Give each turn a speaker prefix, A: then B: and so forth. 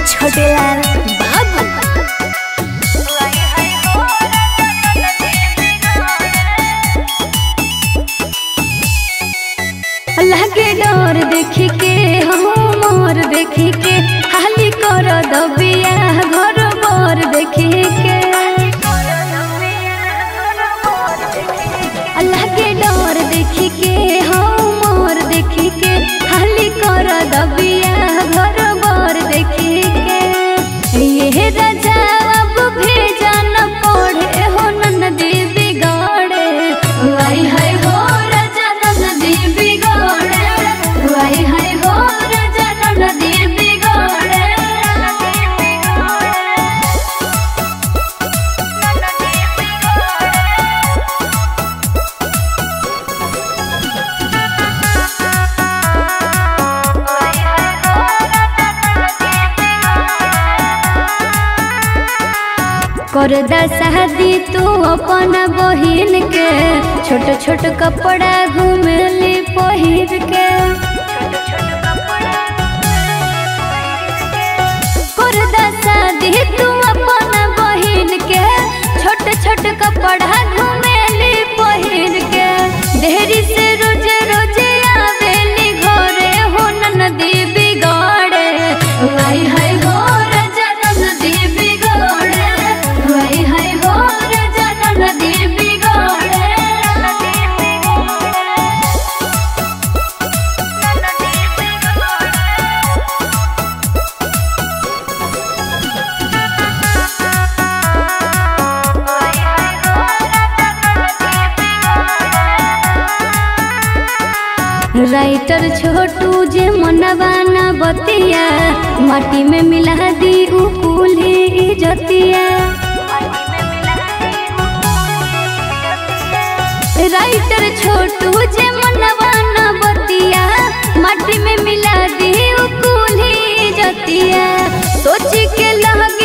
A: छोटेलाल बाबू लागे डर देखी के हम मोर देखी के हाली कर दबिया घर बर देखी के लागे डर देखी के हम मोर देखी के हाली कर दबिया घर बर देखी के ये राजा अब भेजा न पढ़े हो ननदी बिगाड़े वाई हाय हो राजा ननदी बिगाड़े वाई हाय हो राजा ननदी बिगाड़े कर दा शादी तू अपन बहिन के छोट छोट कपड़ा घूमली पहिर के कर दा शादी तू अपन बहिन के छोट छोट कपड़ा घूमली पहिर के देरी से रोज रोज आवेली घरे हो ननदी बिगाड़े वाई हाय हो राजा ननदी बिगाड़े वाई हाय हो राजा ननदी बिगाड़े राइटर छोटू जे मनवाना बतिया माटी में मिला दी उ कुली इजतिया राइटर छोटू जे मनवाना बतिया माटी में मिला दी उ कुली इजतिया सोच के लग